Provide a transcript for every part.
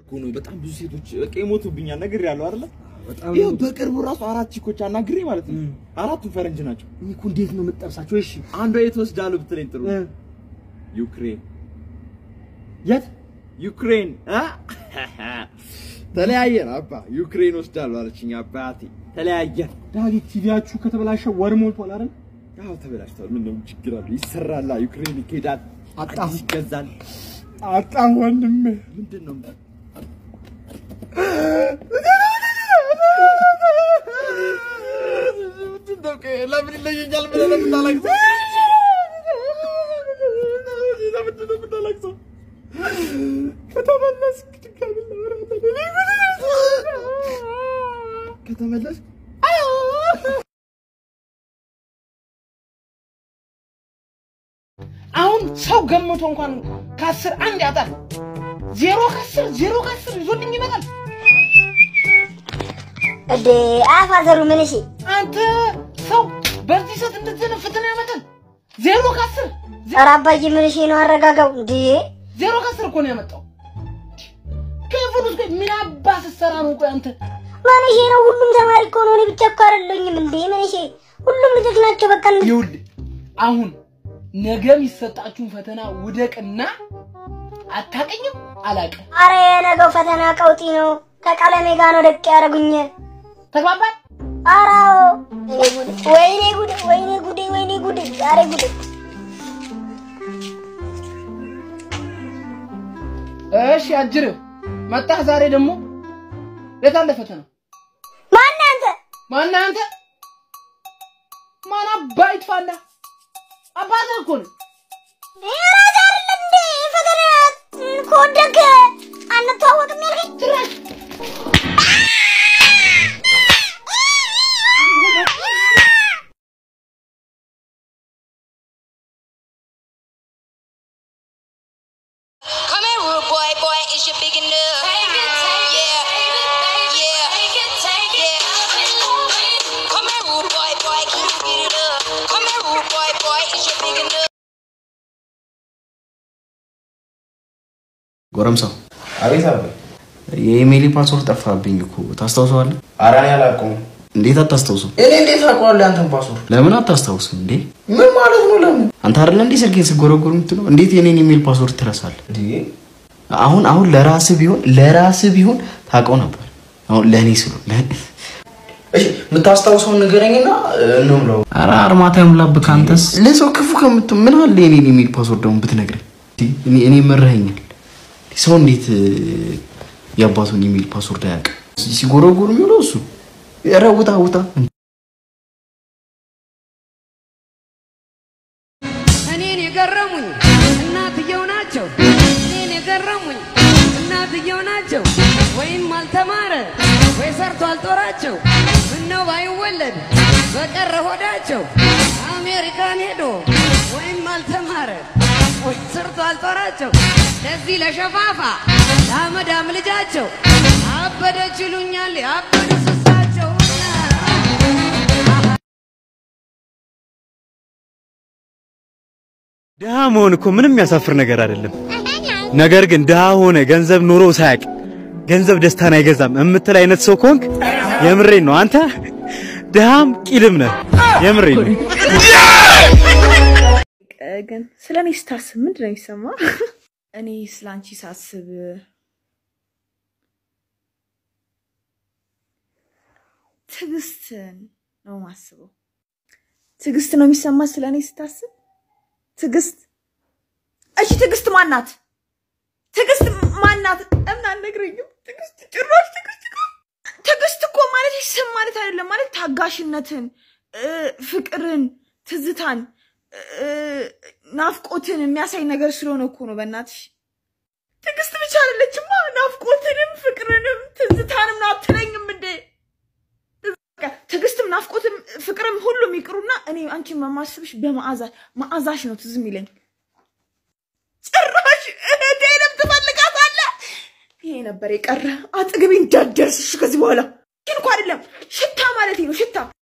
እኮ ነው። በጣም ብዙ ሴቶች በቃ ይሞቱብኛል። ነግሬያለሁ አይደለ? በጣም ይኸው በቅርቡ ራሱ አራት ቺኮች አናግሬ ማለት ነው። አራቱም ፈረንጅ ናቸው። እኔ እኮ እንዴት ነው የምትጠብሳቸው? እሺ አንዷ የት ወስዳለሁ ብትለኝ ጥሩ እ፣ ዩክሬን የት ዩክሬን አ? ተለያየን አባ ዩክሬን ወስዳለሁ አለችኝ አባቴ። ተለያየን። ዳጊ ቲቪያችሁ ከተበላሸ ወር ሞልቷል አይደል? ያው ተበላሽቷል። ምን ነው ችግር አለው? ይሰራላ። ዩክሬን ይኬዳል፣ አጣሁ። አዲስ ይገዛል። አጣም ወንድሜ ምንድን ነው ለምን ይለየኛል ብለህ ነው የምታለቅሰው? ለምንድን ነው የምታለቅሰው? ከተመለስክ ድጋሚ ከተመለስክ አሁን ሰው ገምቶ እንኳን ከአስር አንድ ያጣል። ዜሮ ከአስር ዜሮ ከአስር ይዞልኝ ይመጣል። እዴ አፋዘሩ ምን እሺ አንተ ሰው በዚህ ሰዓት እንደዚህ አይነት ፈተና ያመጣል። ዜሮ ከአስር ኧረ አባዬ ምን እሺ ነው አረጋጋው እንዴ ዜሮ ከአስር እኮ ነው ያመጣው። ክፍል ውስጥ ቆይ ምን አባ ስትሰራ ነው? ቆይ አንተ ምን እሺ ነው ሁሉም ተማሪ እኮ ነው እኔ ብቻ እኮ አይደለሁኝም እንዴ ምን እሺ ሁሉም ልጆች ናቸው በቃ እንዴ ይኸውልህ አሁን ነገ የሚሰጣችሁን ፈተና ውደቅና አታቀኝም አላቅም። አረ የነገው ፈተና ቀውጢ ነው ከቀለሜ ጋር ነው ደቅ ያደረጉኝ ተግባባል? አራው ወይኔ ጉዴ ወይኔ ጉዴ ወይኔ ጉዴ ዛሬ ጉዴ እሺ አጅርህ መጣህ ዛሬ ደግሞ የት አለ ፈተና? ማነህ አንተ ማነህ አንተ? ማን አባህ ይጥፋልህ? አባትህ እኮ ነው። ራስ አይደለም እንዴ ፈተና ከወደክ አንተዋወቅም ያልከኝ ጭራሽ Come here, rude boy, boy, is you big enough? Yeah, yeah, yeah. Come here, rude boy, boy, can you get it up? Come here, rude boy, boy, is you big enough? ጎረምሳው አቤት አባ። የኢሜይል ፓስወርድ ጠፋብኝ እኮ ታስታውሰዋለህ? ኧረ እኔ አላውቀውም። እንዴት አታስታውሱም? እኔ እንዴት አውቀዋለሁ ያንተን ፓስወርድ? ለምን አታስታውስም እንዴ? ምን ማለት ነው? ለምን አንተ አይደለ እንዴ ስልኬን ስጎረጎር የምትለው? እንዴት የኔን ኢሜይል ፓስወርድ ትረሳለህ? እንዴ? አሁን አሁን ለራስህ ቢሆን ለራስህ ቢሆን ታውቀው ነበር። አሁን ለእኔ ስሉ እሺ የምታስታውሰውን ንገረኝና እንብለው። ኧረ አርማታ ይሙላብህ ከአንተስ። ለሰው ክፉ ከምትሆን ምን አለ የኔን ኢሜይል ፓስወርድ ደግሞ ብትነግረኝ። እኔ እኔ መረኸኛል። ሰው እንዴት እ፣ የአባቱን ኢሜይል ፓስወርድ አያውቅም? ሲጎረጎር የሚውለው እሱ። ኧረ ውጣ ውጣ። እኔን የገረሙኝ እናትየው ናቸው። እኔን የገረሙኝ እናትየው ናቸው። ወይም አልተማረ ወይ ሰርቶ አልጦራቸው። ምነው ባይወለድ በቀረ ሆዳቸው። አሜሪካን ሄዶ ወይም አልተማረ ወይ ሰርቶ አልጦራቸው። ለዚህ ለሸፋፋ ለአመዳም ልጃቸው አበደች ይሉኛል ያበዱ ስሳቸው ድሃ መሆን እኮ ምንም የሚያሳፍር ነገር አይደለም። ነገር ግን ድሃ ሆነ ገንዘብ ኑሮ ሳያቅ ገንዘብ ደስታን አይገዛም የምትል አይነት ሰው ከሆንክ የምሬን ነው። አንተ ድሃም ቂልም ነህ። የምሬን ነው። ግን ስለ እኔ ስታስብ ምንድን ነው የሚሰማ? እኔ ስለ አንቺ ሳስብ ትዕግስትን ነው ማስበው። ትዕግስት ነው የሚሰማ ስለ እኔ ስታስብ። ትዕግስት እሺ፣ ትዕግስት ማናት? ትዕግስት ማናት? እምን አልነግረኝም። ትዕግስት ጭራሽ ትዕግስት እኮ ትዕግስት እኮ ማለት ስም ማለት አይደለም። ማለት ታጋሽነትን፣ እ፣ ፍቅርን፣ ትዝታን፣ እ፣ ናፍቆትን የሚያሳይ ነገር ስለሆነ እኮ ነው። በእናትሽ ትዕግስት ብቻ አይደለችማ፣ ናፍቆትንም ፍቅርንም ትዝታንም ነው አትለኝም እንዴ? በቃ ትዕግስትም ናፍቆትም ፍቅርም ሁሉም ይቅሩና እኔ አንቺን በማስብሽ በመዓዛ መዓዛሽ ነው ትዝ የሚለኝ። ጭራሽ እህቴንም ትፈልጋታለህ? ይሄ ነበር የቀረ። አጠገቤ እንዳትደርስ እሺ። ከዚህ በኋላ ግን እኮ አይደለም ሽታ ማለት ነው ሽታ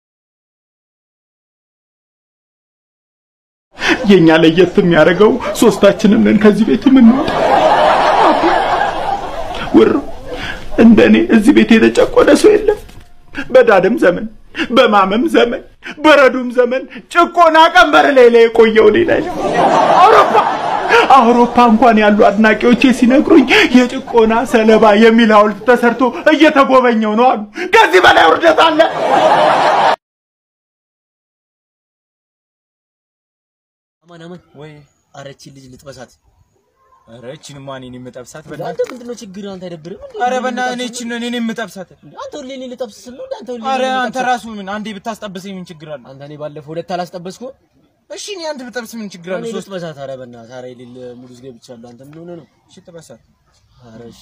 የኛ ለየት የሚያደርገው ሶስታችንም ነን ከዚህ ቤት የምንወጣ። ውር እንደኔ እዚህ ቤት የተጨቆነ ሰው የለም። በዳድም ዘመን በማመም ዘመን በረዱም ዘመን ጭቆና ቀንበር ላይ ላይ የቆየው እኔ ነኝ። አውሮፓ አውሮፓ እንኳን ያሉ አድናቂዎቼ ሲነግሩኝ የጭቆና ሰለባ የሚል ሐውልት ተሰርቶ እየተጎበኘው ነው አሉ። ከዚህ በላይ ውርደት አለ? አማን አማን ወይ አረቺ ልጅ ልጥበሳት። ኧረ እቺንማ እኔን የምጠብሳት አንተ በእናትህ። ምንድነው ችግር? አንተ አይደብርም እንዴ? ኧረ በእናትህ እኔ እቺን እኔን የምጠብሳት። አንተ ሁሌ እኔ ልጠብስ ስል ነው እንዴ? አንተ ሁሌ ኧረ እኔን አንተ ልጠብስ? ራሱ ምን አንዴ ብታስጠብሰኝ ምን ችግር አለ? አንተ እኔ ባለፈው ሁለት አላስጠበስኩም? እሺ እኔ አንድ ብጠብስ ምን ችግር አለ? እኔ ሶስት ልጥበሳት። ኧረ በእናትህ ኧረ የሌለ ሙድ ውስጥ ገብቻለሁ። አንተ ምን ሆነህ ነው? እሺ ጥበሳት። ኧረ እሺ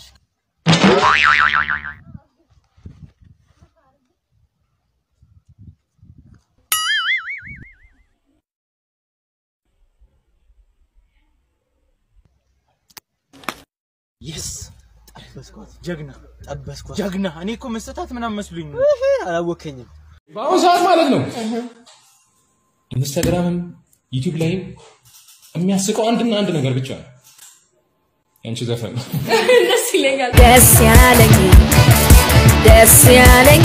የስ ጠበስኳት፣ ጀግና ጠበስኳት። ጀግና። እኔ እኮ መሰታት ምናምን መስሉኝ ነው። እህ፣ አላወከኝም። በአሁኑ ሰዓት ማለት ነው ኢንስታግራምም ዩቲዩብ ላይም የሚያስቀው አንድና አንድ ነገር ብቻ ነው፣ ያንቺ ዘፈን ነው። ደስ ይለኛል። ደስ ያለኝ ደስ ያለኝ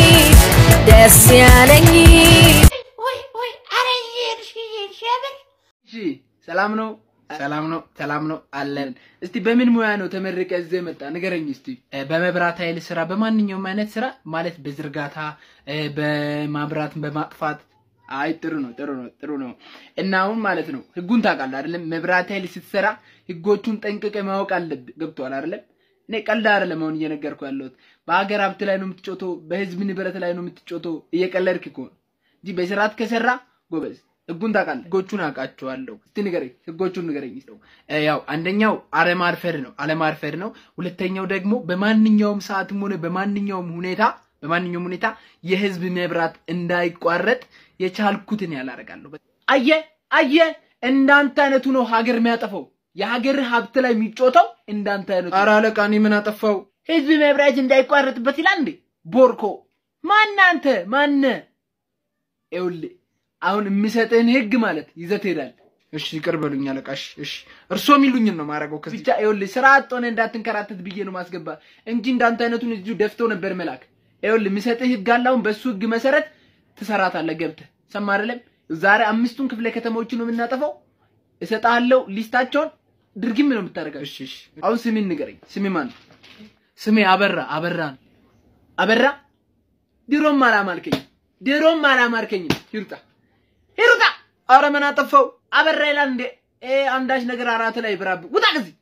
ደስ ያለኝ ወይ ወይ አረ ይሄድሽ ይሄድሽ ያበል እሺ ሰላም ነው ሰላም ነው ሰላም ነው አለን። እስቲ በምን ሙያ ነው ተመርቀ እዚህ የመጣ ንገረኝ እስቲ። እ፣ በመብራት ኃይል ስራ፣ በማንኛውም አይነት ስራ ማለት በዝርጋታ እ፣ በማብራት በማጥፋት አይ ጥሩ ነው ጥሩ ነው ጥሩ ነው። እና አሁን ማለት ነው ህጉን ታውቃለህ አይደለም? መብራት ኃይል ስትሰራ ህጎቹን ጠንቅቀ ማወቅ አለብህ። ገብቶሃል አይደለም? እኔ ቀልድ አይደለም አሁን እየነገርኩ ያለሁት። በሀገር ሀብት ላይ ነው የምትጮተው፣ በህዝብ ንብረት ላይ ነው የምትጮተው። እየቀለድክ እኮ ነው እንጂ በስርዓት ከሰራ ጎበዝ ህጉን ታውቃለህ። ህጎቹን አውቃቸዋለሁ። እስቲ ንገረኝ፣ ህጎቹን ንገረኝ። እስቲ እ፣ ያው አንደኛው አለማርፈድ ነው፣ አለማርፈድ ነው። ሁለተኛው ደግሞ በማንኛውም ሰዓትም ሆነ በማንኛውም ሁኔታ በማንኛውም ሁኔታ የህዝብ መብራት እንዳይቋረጥ የቻልኩትን ያላረጋለሁ። አየ አየ፣ እንዳንተ አይነቱ ነው ሀገር የሚያጠፋው። የሀገር ሀብት ላይ የሚጮተው እንዳንተ አይነቱ። ኧረ አለቃ እኔ ምን አጠፋው? ህዝብ መብራት እንዳይቋረጥበት ይላል እንዴ? ቦርኮ ማን አንተ ማነ? ይኸውልህ አሁን የምሰጥህን ህግ ማለት ይዘህ ትሄዳለህ። እሺ ይቅር በሉኝ አለቃ። እሺ እሺ፣ እርሶ የሚሉኝን ነው ማድረገው። ከዚህ ብቻ ይኸውልህ ስራ አጥ ሆነህ እንዳትንከራተት ብዬ ነው ማስገባ እንጂ እንዳንተ አይነቱን እዚሁ ደፍቶ ነበር መላክ። ይኸውልህ የምሰጥህ ህግ አለ። አሁን በሱ ህግ መሰረት ትሰራታለህ ገብተህ። ሰማህ አይደለም? ዛሬ አምስቱን ክፍለ ከተማዎችን ነው የምናጠፋው። እሰጥሃለሁ ሊስታቸውን ድርግም ነው የምታደርገው። እሺ እሺ። አሁን ስሜን ንገረኝ። ስሜ ማን ነው? ስሜ አበራ አበራ ነው። አበራ ድሮም አላማልከኝ ድሮም አላማርከኝ። ይሩጣ ይሩጣ። አረ ምን አጠፋው? አበራ ይላል እንዴ? ኤ አንዳች ነገር አራት ላይ ብራብ ውጣ ከዚህ።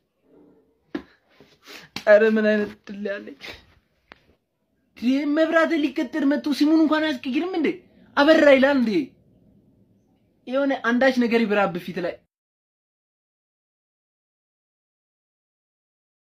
አረ ምን አይነት ድል ያለኝ ይህ መብራት ሊቀጥር መጥቶ ሲሙን እንኳን አያስቀይርም እንዴ? አበራ ይላል እንዴ? የሆነ አንዳች ነገር ይብራብ ፊት ላይ